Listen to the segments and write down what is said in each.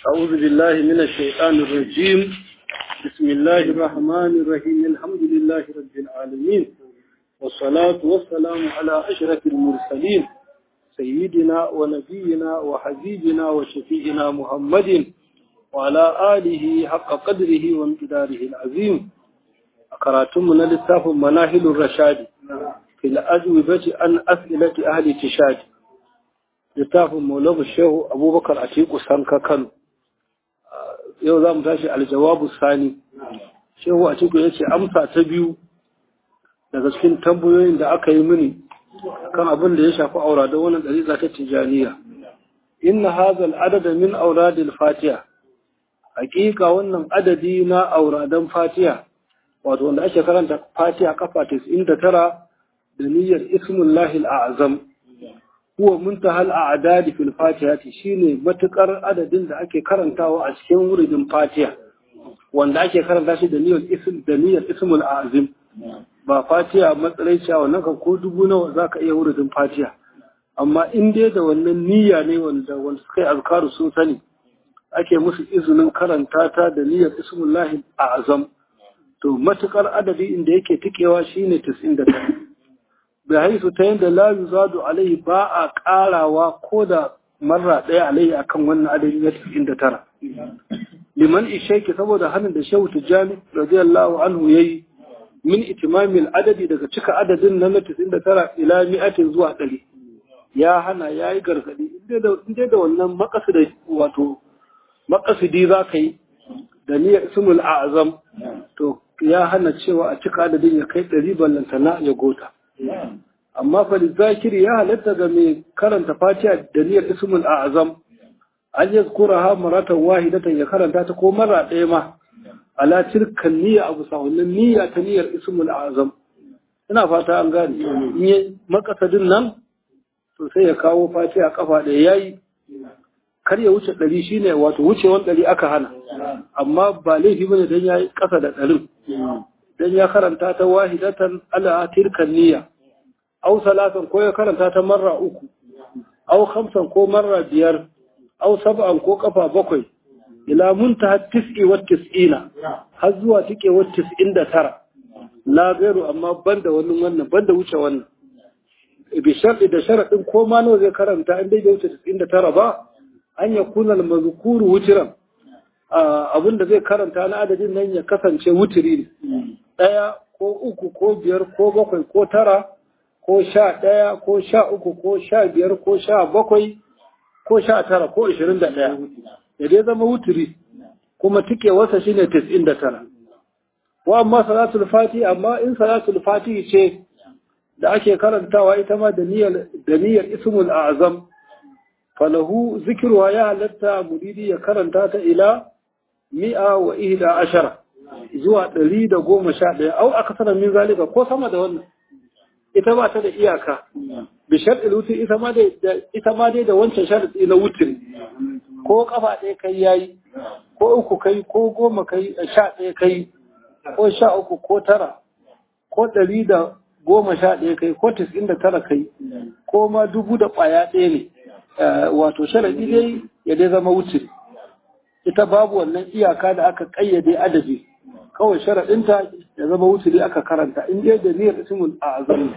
أعوذ بالله من الشيطان الرجيم بسم الله الرحمن الرحيم الحمد لله رب العالمين والصلاة والسلام على أشرف المرسلين سيدنا ونبينا وحبيبنا وشفيعنا محمد وعلى آله حق قدره وامتداره العظيم أقراتمنا للتاف مناهل الرشاد في الأجوبة عن أسئلة أهل تشاد littafin maulabu shehu abubakar a teku sanka kano yau za mu tashi aljawabu sani shehu a teku ya ce amsa ta biyu daga cikin tambayoyin da aka yi mini kan abin da ya shafi aura da wannan ɗariƙa ta tijaniya inna hazal adada min auradil fatiha hakika wannan adadi na auradan fatiha wato wanda ake karanta fatiha kafa 99 da niyyar ismullahi al'azam huwa muntahal a'dadi fil fatihati shine matukar adadin da ake karantawa a cikin wuridin fatiha wanda ake karanta shi da niyyar ism da niyyar ismul azim ba fatiha matsayin cewa wannan kan ko dubu nawa zaka iya wuridin fatiha amma in dai da wannan niyya ne wanda wanda suka yi azkaru sun sani ake musu izinin karanta ta da niyyar ismullahi azam to matukar adadi inda yake tikewa shine 99 bihaisu ta yadda la yuzadu alaihi ba a karawa ko da marra ɗaya alaihi akan wannan adadi na 99 liman ishaiki saboda hannun da shehu tijjani radiyallahu anhu yayi min itimamil adadi daga cika adadin na 99 ila mi'atin zuwa 100 ya hana yayi gargadi inda da wannan makasidi wato makasidi za ka yi da niyyar ismul a'zam to ya hana cewa a cika adadin ya kai 100 ballantana ya gota amma fa zakiri ya halatta ga mai karanta fatiha da niyyar ismul a'zam an yazkuraha maratan wahidatan ya karanta ta ko mara ɗaya ma ala tilkan niyya abu sawunnan niyya ta niyyar ismul a'zam ina fata an gane in makasadin nan to sai ya kawo fatiha kafa ɗaya yayi kar ya wuce ɗari shine wato wucewan ɗari aka hana amma ba laifi bane dan yayi ƙasa da ɗarin dan ya karanta ta wahidatan ala tilkan niyya aw salatan ko ya karanta ta marra uku aw khamsan ko marra biyar aw sab'an ko kafa bakwai ila muntaha tis'i wa tis'ina har zuwa tike wa tis'in da tara la gairu amma banda wannan wannan banda wuce wannan bi sharɗi da sharaɗin ko ma nawa zai karanta in dai bai wuce tis'in da tara ba an ya kuna mazkuru wutiran abin da zai karanta na adadin nan ya kasance wutiri ne ɗaya ko uku ko biyar ko bakwai ko tara ko sha ɗaya ko sha uku ko sha biyar ko sha bakwai ko sha tara ko ashirin da ɗaya ya dai zama wutiri kuma tike wasa shine tis'in da tara wa amma salatul fati amma in salatul fati ce da ake karantawa ita ma da niyyar da niyyar ismul a'zam falahu zikruha ya halatta muridi ya karanta ta ila mi'a wa ihda ashara zuwa ɗari da goma sha ɗaya au aka sanar min zalika ko sama da wannan ita ba ta da iyaka bi sharɗin wutir ita ma dai ita ma dai da wancan sharɗi na wutir ko kafa ɗaya kai yayi ko uku kai ko goma kai sha ɗaya kai ko sha uku ko tara ko ɗari da goma sha ɗaya kai ko tis'in da tara kai ko ma dubu da ƙwaya ɗaya ne wato sharaɗi dai ya dai zama wutir ita babu wannan iyaka da aka ƙayyade adadi kawai sharaɗinta ya zama wuturi aka karanta in dai da niyyar ismul azam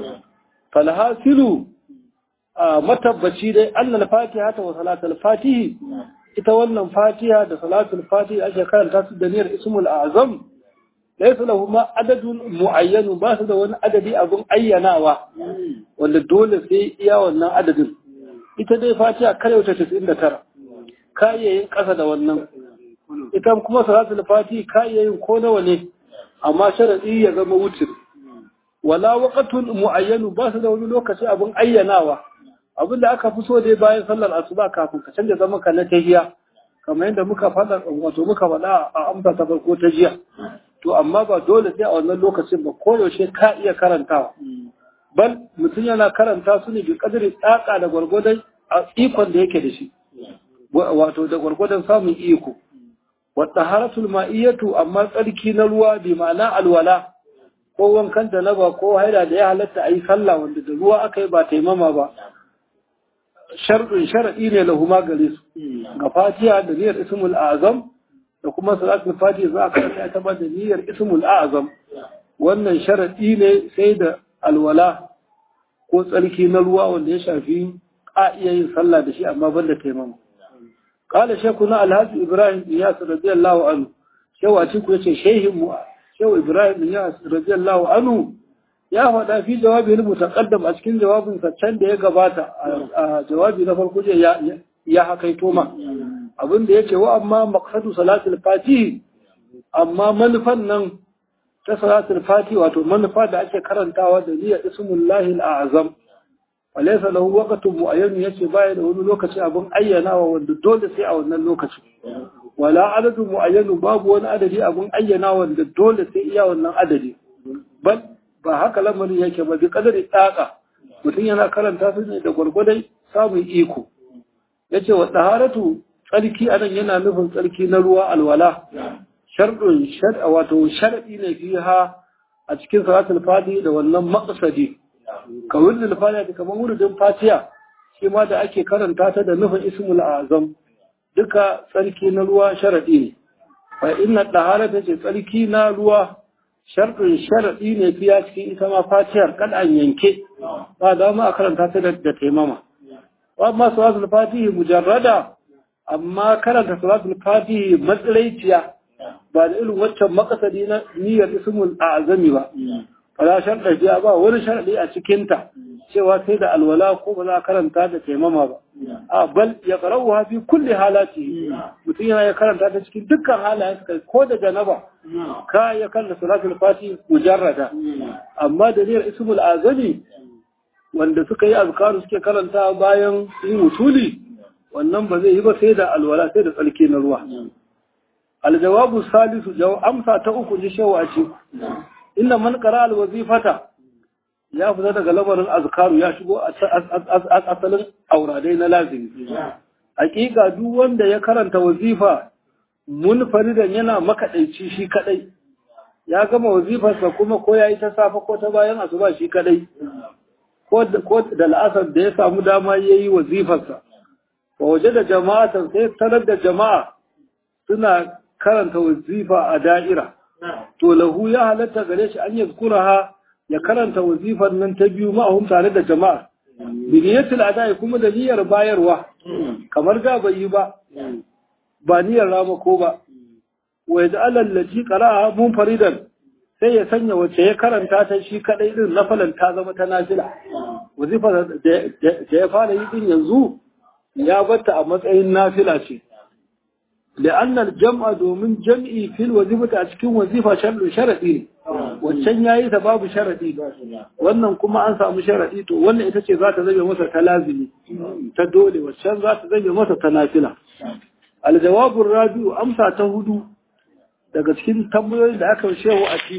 falhasilu matabbaci dai annal fatiha ta wa salatul fatihi ita wannan fatiha da salatul fatihi ake karanta su da niyyar ismul azam laysa lahu ma adadun muayyanu ba su da wani adadi abun ayyanawa wanda dole sai iya wannan adadin ita dai fatiha kare wuce 99 kayayyin ƙasa da wannan ita kuma salatul fati kayayyin ko nawa ne amma sharadi ya zama wutir wala waqtun muayyanu ba su da wani lokaci abin ayyanawa abin da aka fi so dai bayan sallar asuba kafin ka canza zama ka na tahiya kamar yadda muka faɗa wato muka faɗa a amsa ta farko ta jiya to amma ba dole sai a wannan lokacin ba ko yaushe ka iya karantawa bal mutum yana karanta su ne bi kadari tsaka da gwargwadon a ikon da yake da shi wato da gwargwadon samun iko wadda haratul ma'iyyatu amma tsarki na ruwa bi ma'ana alwala ko wankan da naba ko haida da ya halatta a yi sallah wanda da ruwa aka yi ba taimama ba sharɗin sharaɗi ne lahuma gare su ga fatiha da niyyar ismul azam da kuma salatul fatiha za a karanta ta ba da niyyar ismul azam wannan sharaɗi ne sai da alwala ko tsarki na ruwa wanda ya shafi a iya yin sallah da shi amma banda taimama قال شيخنا الهاج إبراهيم إياس رضي الله عنه شو أتيكو يتي شيخ شو إبراهيم إياس رضي الله عنه يا فدا في جوابه المتقدم أسكن جواب فتشن ده يقباتا جوابي نفر كجي يا يا حكيتو ما abin da yake wa amma maqsadu salatul fatihi amma manufan nan ta salatul fatihi wato manufa da ake karantawa da niyyar ismullahi al-azam walaysa lahu waqtun mu'ayyan yace baya da wani lokaci abin ayyanawa wanda dole sai a wannan lokaci wala adadu mu'ayyan babu wani adadi abin ayyanawa wanda dole sai iya wannan adadi bal ba haka lamarin yake ba bi kadari tsaka mutum yana karanta su ne da gwargwadon samun iko yace wa taharatu tsarki anan yana nufin tsarki na ruwa alwala sharɗin shar'a wato shar'i ne fiha a cikin salatul fadi da wannan maqsadi ka wurin fatiha kamar wurin fatiha shi ma da ake karanta ta da nufin ismul azam duka tsarki na ruwa sharadi ne fa inna dahara ta ce tsarki na ruwa sharɗin sharadi ne fiya cikin ita ma fatihar kada an yanke ba da ma a karanta ta da taimama wa amma salatul fatihi mujarrada amma karanta salatul fatihi matsalaiciya ba da irin waccan makasadi na niyyar ismul azami ba fala sharɗa biya ba wani sharɗi a cikinta cewa sai da alwala ko ba za a karanta da taimama ba a bal ya qara'u fi kulli halati mutum yana ya karanta ta cikin dukkan halayen kai ko da janaba ka ya kalla salatul fati mujarrada amma da niyyar ismul azami wanda suka yi azkaru suke karanta bayan yin wutuli wannan ba zai yi ba sai da alwala sai da tsalke na ruwa aljawabu salisu amsa ta uku ji shawa ce inda man qara alwazifata ya fita daga lamarin azkaru ya shigo asalin auradai na lazimi hakika duk wanda ya karanta wazifa munfaridan yana makadaici shi kadai ya gama wazifarsa kuma ko yayi ta safa ko ta bayan asuba shi kadai ko da la'asar da ya samu dama yayi wazifarsa wa waje da jama'atan sai tarar da jama'a suna karanta wazifa a da'ira to lahu ya halatta gare shi an yazkuraha ya karanta wazifar nan ta biyu ma'ahum tare da jama'a biniyatul adai kuma da niyyar bayarwa kamar da bai yi ba ba niyyar ramako ba wa yaj'al allati qara'a munfaridan sai ya sanya wacce ya karanta ta shi kadai din nafalan ta zama ta nafila wazifa da ya fara yi din yanzu ya batta a matsayin nafila ce لأن الجمع دومن جمعي في الوظيفة أتكين وظيفة شرط شرطي wancan yayi ta babu sharadi wannan kuma an samu sharadi to wannan ita ce za ta zabe masa ta lazimi ta dole wancan za ta zabe masa ta nafila aljawabu rabi'u amsa ta hudu daga cikin tambayoyin da aka shehu a ci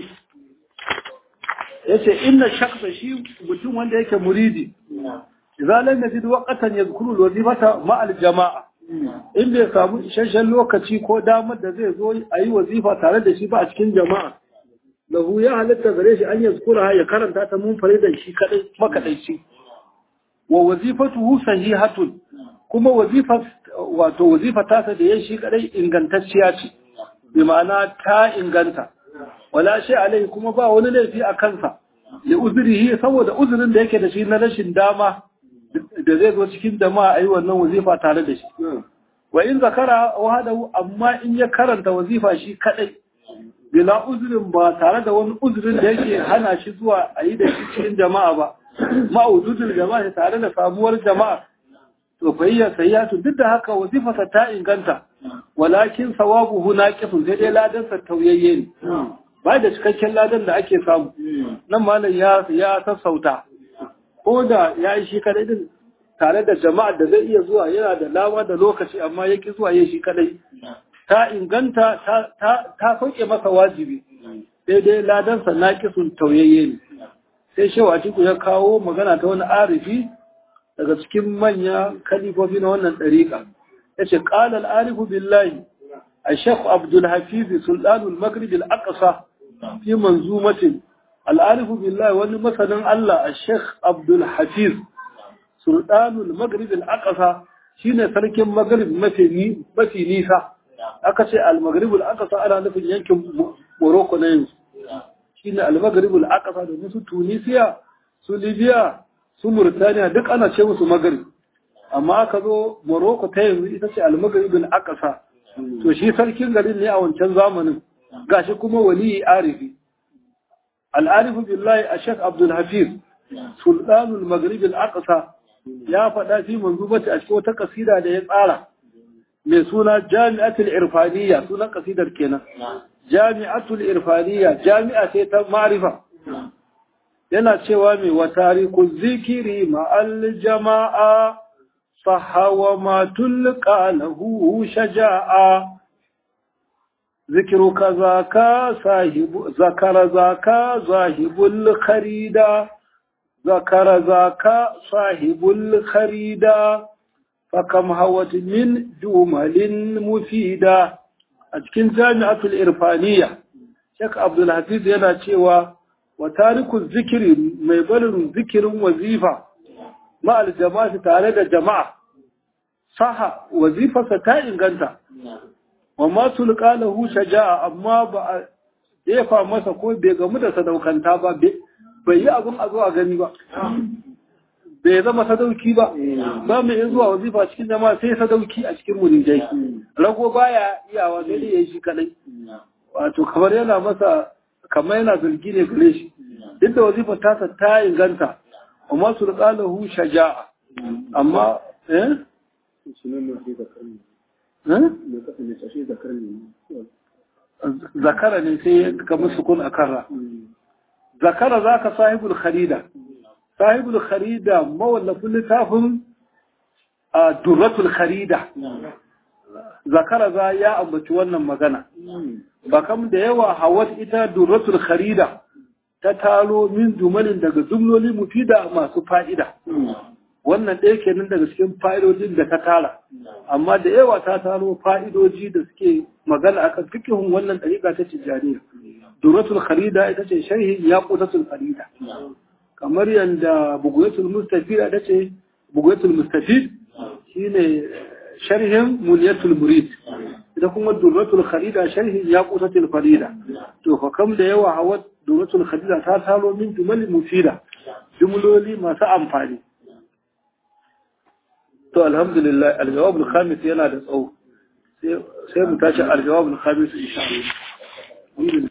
yace inna shakhsa shi mutum wanda yake muridi idan lam yajid waqtan yadhkuru alwazifata ma aljama'a in bai samu isasshen lokaci ko damar da zai zo a yi wazifa tare da shi ba a cikin jama'a lahu ya halitta gare shi an yazkura ya karanta ta mun faridan shi kadai makadaici wa wazifatuhu sahihatun kuma wazifa wato wazifa ta da ya shi kadai ingantacciya ce bi ma'ana ta inganta wala shi alai kuma ba wani laifi a kansa li uzrihi saboda uzurin da yake da shi na rashin dama da zai zo cikin jama'a a yi wannan wazifa tare da shi. Wa in zakara wahadahu amma in ya karanta wazifa shi kadai bila uzurin ba tare da wani uzurin da yake hana shi zuwa a yi da shi cikin jama'a ba. Ma'ududul jama'a tare da samuwar jama'a. To fayya sayyatu duk da haka wazifarsa ta inganta. Walakin sawabuhu naqisun sai dai ladansa tauyayye ne. Ba da cikakken ladan da ake samu. Nan malam ya ya sassauta. ko da ya yi shi kadai din tare da jama'ar da zai iya zuwa yana da lama da lokaci amma ya ki zuwa ya shi kadai ta inganta ta sauke masa wajibi sai dai ladansa na kisun tauyayye ne sai shewa atiku ya kawo magana ta wani arifi daga cikin manya kalifofi na wannan ɗariƙa ya ce ƙalal arifu billahi a shekhu abdul hafizi sultanul maghrib al-aqsa fi manzumatin al'arifu billahi wani masanin Allah a Sheikh Abdul Hafiz, sultanul maghrib al-aqsa shine sarkin maghrib mafi mafi nisa aka ce al-maghrib al-aqsa ana nufin yankin Morocco na yanzu shine al-maghrib al-aqsa da su Tunisia su Libya su Mauritania duk ana ce musu maghrib amma aka zo Morocco ta yanzu ita ce al-maghrib al-aqsa to shi sarkin garin ne a wancan zamanin gashi kuma wali arifi al-arifu billahi ash-shaykh Abdul Hafiz sultanul maghrib al-aqsa ya faɗa fi manzubati a cikin wata kasida da ya tsara mai suna jami'atul irfaniyya sunan kasidar kenan jami'atul irfaniyya jami'a ce ta ma'rifa yana cewa mai wa tariku zikiri ma'al jama'a sahawa ma tulqa lahu shaja'a ذكرك ذاك صاحب ذكر ذاك صاحب الخريدة ذكر ذاك صاحب الخريدة فكم هوت من جمل مفيدة أتكن جامعة الإرفانية شيخ عبد الحفيظ yana cewa wa tariku zikiri mai barin zikirin wazifa ma aljama'a tare da jama'a saha wazifarsa ta inganta wa ma tulqa lahu shaja'a amma ba a jefa masa ko bai gamu da sadaukanta ba bai yi abin a zuwa gani ba bai zama sadauki ba ba mai yin zuwa wazifa cikin jama'a sai sadauki a cikin muridai rago baya iyawa sai dai yayi shi kadai wato kamar yana masa kamar yana zargi ne gare shi duk da wazifa tasa ta inganta amma tulqa lahu shaja'a amma eh zakara ne sai ka musu kun a karra zakara za ka sahibul kharida sahibul kharida mawallafin littafin a durratul kharida zakara za ya ambaci wannan magana ba kam da yawa hawat ita durratul kharida ta talo min jumalin daga jumloli mufida masu fa'ida wannan ɗaya kenan daga cikin fa'idojin da ta tara amma da yawa ta taro fa'idoji da suke magana akan fikihun wannan ɗariƙa ta tijjaniya duratul kharida ita ce sharhi yaqutatul kharida kamar yanda buguyatul mustafid ita ce buguyatul mustafid shine sharhin muniyatul murid ita kuma duratul kharida sharhin yaqutatul kharida to fa kam da yawa hawa duratul kharida ta taro min jumalin mufida jumloli masu amfani to alhamdulillah aljawab al-khamis yana da tsawo sai mu tashi aljawab al-khamis insha Allah